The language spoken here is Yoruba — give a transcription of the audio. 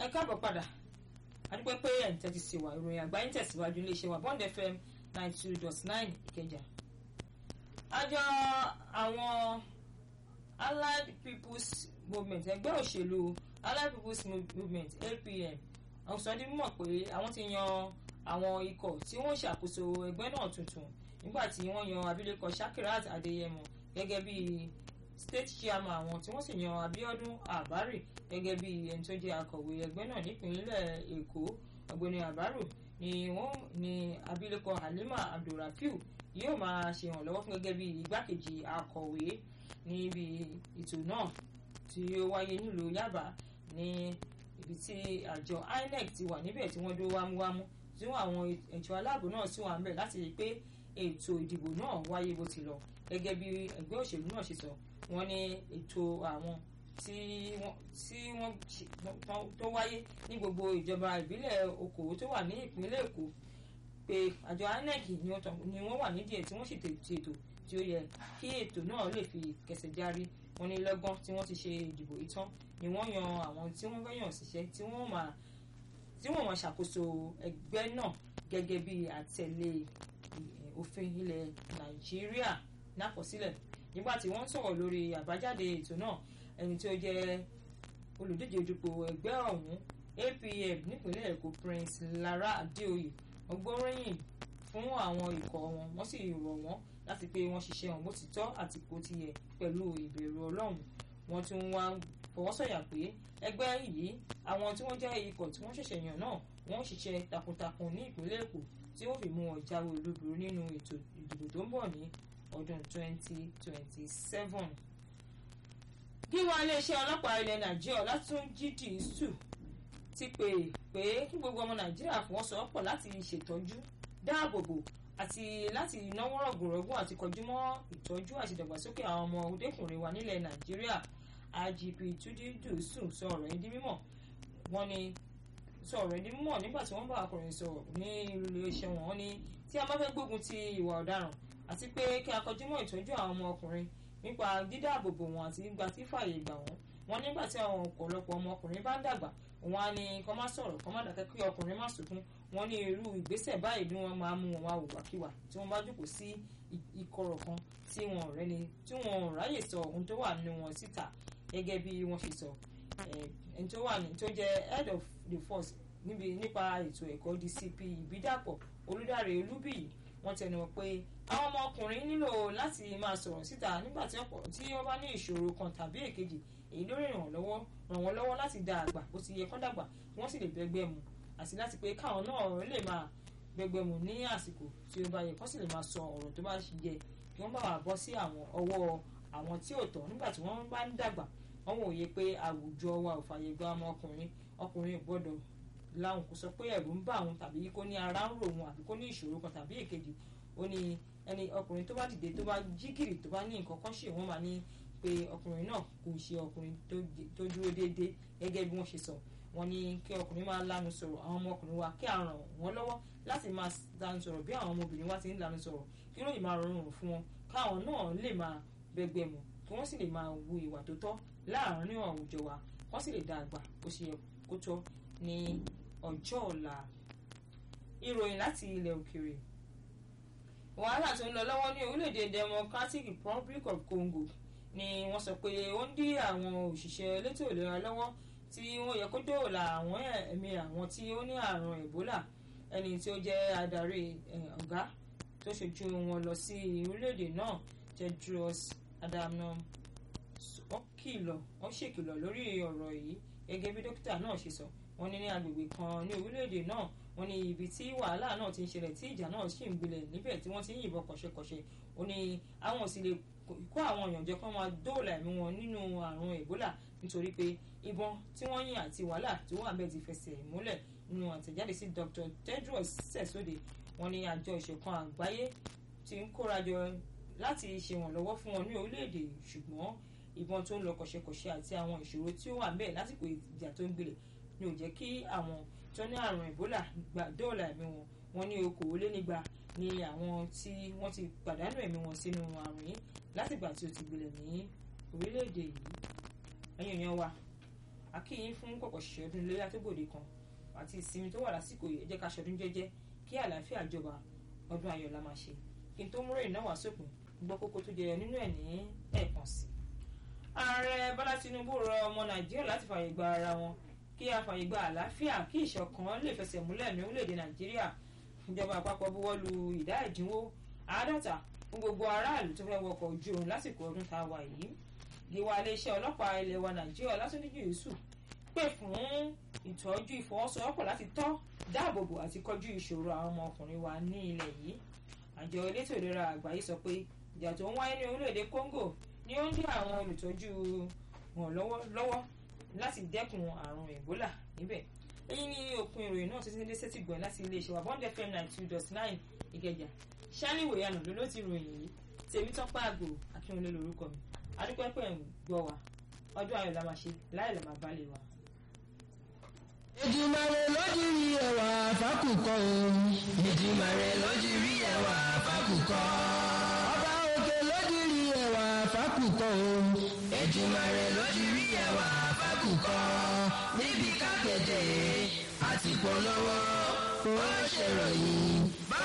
ẹ káàbọ̀ padà adúpẹ́ pé ẹ̀ ń tẹ́tí sí wa ìròyìn àgbáyé ń tẹ̀síwájú iléeṣẹ́ wa bond fm ninety two dot nine ìkẹjà. àjọ àwọn allied people's movement ẹgbẹ́ òṣèlú allied people's movement apm àwọn sọ di mímọ̀ pé àwọn ti yan àwọn ikọ̀ tí wọ́n ṣàkóso ẹgbẹ́ náà tuntun nígbà tí wọ́n yan abilékọ shakirat adeyemo gẹ́gẹ́ bí state chairman àwọn tí wọ́n sì yan abiodun abari gẹ́gẹ́ bí ẹni tó jẹ́ akọ̀wé ẹgbẹ́ náà nípínlẹ̀ èkó ọ̀gbẹ́ni abaru ni wọ́n ní abilékọ halima abdulrafiu yóò máa ṣe ìrànlọ́wọ́ fún gẹ́gẹ́ bí igbákejì akọ̀wé níbi ètò náà tí ó wáyé nílùú yaba ní ibi tí àjọ inec ti wà níbẹ̀ tí wọ́n dó wámúwámú tí wọ́n àwọn ẹ̀ṣọ́ aláàbò náà sì wà ń bẹ̀ láti rí i pé ètò ìdìbò náà wáyé bó ti lọ gẹ́gẹ́ bí ẹgbẹ́ òṣèlú náà ṣe sọ wọ́n ní ètò àwọn tí wọ́n tó wáyé ní gbogbo ìjọba ìbílẹ̀ okòwò tó wà ní ìpínlẹ̀ èkó pé àjọ inec ni wọ́n wà nídìí ẹ̀ tí wọ́n sì tètò tí ó yẹ kí ètò náà lè fi kẹsẹ̀ járí wọ́n ní lọ́gán tí wọ́n ti ṣe ìdìbò ìtàn ni wọ́n yan àwọn tí wọ́n fẹ́ yàn síṣẹ́ tí wọ́n máa tí wọ́n máa ṣàkóso ẹgbẹ́ náà gẹ́gẹ́ bí àtẹ̀lé òfin ilẹ̀ nàìjíríà nákọsílẹ̀ nígbà tí wọ́n sọ̀rọ̀ lórí àbájáde ètò náà ẹni tí ó jẹ́ olùdíje dupò ẹgbẹ́ ọ̀hún apm nípínlẹ̀ èkó prince lara adeoye ọgbọ́ròyìn fún àwọn ikọ̀ wọn wọ́n sì rọ̀ wọ́n láti pé wọ́n ṣiṣẹ́ wọn bó ti tọ́ àti bó ti yẹ pẹ̀lú ìbẹ̀rù ọlọ́run wọ́n tún wá fọwọ́sọ̀yà pé ẹgbẹ́ yìí àwọn tí wọ́n jẹ́ ikọ̀ tí wọ́n ṣẹ̀ṣẹ̀ yàn náà wọ́n ṣiṣẹ́ takuntakun ní ìpínlẹ̀ èkó tí ó fi mú wọn jáwé olúborí nínú ètò ìdìbò tó ń bọ̀ ní ọdún 2027. gíwá iléeṣẹ́ ọlọ́pàá ilẹ̀ nàìjíríà látúnjí dìísù ti pè pé kí gbogbo ọmọ nàìjíríà fọwọ́sowọ́pọ̀ láti ṣètọ́jú dáàbòbò àti láti náwó rọ̀gùnrọ̀gùn àti kọjú mọ́ ìtọ́jú àti ìdàgbàsókè àwọn ọmọ ọdẹkùnrin wa nílẹ̀ nàìjíríà igp túnjí dìísù sọ ọ̀rọ̀ yìí di mímọ̀ wọ́n ní sọ̀rọ̀ ẹni mọ̀ nígbà tí wọ́n bá akọrin sọ̀rọ̀ ní iléeṣẹ́ wọn ní tí a bá fẹ́ gbógun ti ìwà ọ̀daràn àti pé kí a kọjú mọ́ ìtọ́jú àwọn ọmọ ọkùnrin nípa dídáàbòbò wọn àti gbígbà tí fààyè gbà wọ́n wọ́n nígbà tí àwọn ọ̀pọ̀lọpọ̀ ọmọ ọkùnrin bá ń dàgbà wọn á ní kọ́ má sọ̀rọ̀ kọ́ má dákẹ́ kí ọkùnrin má sunkún wọ́n ní irú ìgbésẹ̀ báyìí bí wọ́n máa mú wọn wá wòwàkiwà tí wọ́n bá jókòó sí ìkọ̀rọ̀ kan tí wọn ò rẹ́ni tí wọn ò ráyè sọ ohun tó wà nínú wọn síta gẹ́gẹ́ bí wọ́n ṣe sọ ẹni tó wà ní tó jẹ́ head of the force níbi nípa ètò ẹ̀kọ́ dcp ìbídàpọ̀ olùdarí olúbíyì wọ́n tẹnu pé àwọn ọmọkùnrin nílò láti máa sọ̀rọ̀ síta nígbà tí wọ́n bá ní ìṣòro kan tàbí èkejì èyí ló ràn wọ́n lọ́wọ́ ràn wọ́n lọ́wọ́ láti dá àgbà bó ti yẹ kán dàgbà kí wọ́n sì lè bẹ́gbẹ́ mu àti láti pé káwọn náà lè máa bẹ́gbẹ́ mu ní àsìkò tí ó bá yẹ kán sì lè máa sọ ọ̀rọ̀ tó bá yẹ kí wọ́n bá wà bọ́ sí àwọn ọwọ́ àwọn tí ò tọ́ nígbà tí wọ́n bá ń dàgbà wọ́n wòye pé àwùjọ wa ò fàyè gba ọmọkùnrin ọkùnrin ò gbọ́dọ̀ láwọn kò sọ pé ẹ̀rù ń bà òun tàbí kó ní ara ń rò òun àbí kó ní ìṣòro kan tàbí èkejì ó ní ẹni ọkùnrin tó bá dìde tó bá jí gìrì tó bá ní nǹkan kan ṣe wọ́n máa ní pé ọkùnrin náà kò ṣe ọkùnrin tó dúró déédéé gẹ́gẹ́ bí wọ́n ṣe sọ wọ́n ní kí ọkùnrin máa lanu sọ̀rọ̀ àwọn ọmọkùnrin wa kí a ràn wọ́n lọ́wọ́ láti máa lanu sọ̀rọ̀ bí àwọn ọmọbìnrin wa ti ń lanu sọ̀rọ̀ kí lóyìn máa rọrùn fún wọn káwọn náà lè máa bẹgbẹ mu kí wọ́n sì lè máa wu ìwà tó tọ́ láàárín àwùjọ wa wọ́n sì lè dá àgbà bó ṣe yẹ kó tọ́ ní ọjọ́ ọ̀la ìròyìn láti ilẹ̀ òkèèrè wàhálà tó ń lọ lọ́wọ́ ní orílẹ̀-èdè democratic republic of congo ni wọ́n sọ pé ó ń dí àwọn òṣìṣẹ́ elétò ìlera lọ́wọ́ tí wọ́n yẹ kó dóòlà àwọn ẹ̀mí àwọn tí ó ní àrùn ebola ẹni tí ó jẹ́ adarí ọ̀gá tó ṣojú wọn lọ sí orílẹ̀-èdè náà tedros adhanom wọ́n kìlọ̀ wọ́n ṣèkìlọ̀ lórí ọ̀rọ̀ yìí gẹ́gẹ́ bí dókítà náà ṣe sọ wọ́n ní ní agbègbè kan ní orílẹ̀-èdè náà wọ́n ní ibi tí wàhálà náà ti ń ṣẹlẹ̀ tí ìjà náà sì ń gbilẹ̀ níbẹ̀ tí wọ́n ti ń yìnbọn kọ̀ṣẹ̀kọ̀ṣẹ̀ ó ní àwọn ò sì lè kó àwọn èèyàn jẹ kán máa dóòlà ẹ̀mí wọn nínú àrùn ebola nítorí pé ìbọn tí wọ́n yìn àti wàhálà tó wà bẹ́ẹ̀ ti fẹsẹ̀ múlẹ̀ nínú àtẹ̀jáde sí dr tedros sẹ̀sóde wọ́n ní àjọ ìṣọ̀kan àgbáyé ti ń kórajọ láti ṣèrànlọ́wọ́ fún wọn ní orílẹ̀-èdè ṣùgbọ́n ìbọn tó ń lọ kọ̀ṣẹ̀kọ̀ṣẹ̀ àti àwọn ìṣòro tí ó wà bẹ́ẹ̀ lásìkò ìjà tó ń gbilẹ̀ ni ò jẹ́ kí àwọn tó ní àrùn ebola gba dóòlà ẹ̀mí wọn wọn ní okòólénígba ni àwọn tí wọ́n ti pàdánù ẹ̀mí wọn sínú àrùn yìí látìgbà tí ó ti gbilẹ̀ ní orílẹ̀-èdè yìí ẹ̀yìn èèyàn wa akíyín fún pọ̀pọ̀ ṣiṣẹ́ ọdún iléyà tó gbòde kan àti ìsinmi tó wà lásìkò yìí ẹ jẹ́ ká ṣọdún jẹ́jẹ́ kí àlàáfíà jọba ọdún ayọ̀ la máa ṣe kí n tó múrò ìnáwó àsopin gbọ́ kókó tó jẹyọ nínú ẹ̀ ní ẹ̀ẹ̀kan sí. ààrẹ bọ́lá tinubu rọ ọmọ nàìjíríà láti fààyè gba ara wọn kí a fààyè gba àlàáfíà kí ìṣọ̀kan lè fẹsẹ̀ múlẹ̀ ní orílẹ̀-èdè nàìjíríà ìjọba àpapọ̀ buwọ́ lu ìdá ìdínwó àádọ́ta fún gbogbo aráàlú tó fẹ́ wọkọ̀ ojú oorun lásìkò ọdún tá a wà yìí gíwá iléeṣẹ́ ọlọ́pàá ilẹ̀ wa nàìjíríà látúndíjú yusuf pè fún ìtọ́jú ìfọwọ́sowọ́pọ̀ láti tọ́ dáàbòbò àti kọjú ìṣòro àwọn ọmọkùnrin wa ní ilẹ̀ yìí àjọ elétò ìlera àgbáyé sọ pé ìjà tó ń wáyé ní orílẹ̀-èdè congo ni ó ń dí àwọn olùtọ́jú wọn lọ́wọ́ láti dẹ́kun àrùn ebola níbẹ̀ èyí ni òpin ìròyìn náà títí dé sétí gbọ̀n láti iléeṣẹ́ wa bond fm nine two dot nine ìkẹjà ṣálíwò ìyànà ló ló ti ròyìn yìí tèmi tọ́pẹ́ àgbò akínwọlé lórúkọ mi adúpẹ́pẹ́ ń gbọ́ wa ọdún ayọ̀ la máa ṣe láì lè máa balẹ̀ wa. Èdùmàrè lójú rí ẹwà fákùkọ o. Èdùmàrè lójú rí ẹwà fákùkọ. Ọba òkè lójú rí ẹwà fákùkọ o. Èdùmàrè lójú rí ẹwà fákùkọ. Níbi kákẹ́jẹ́ àti polówó ó ṣèròyìn.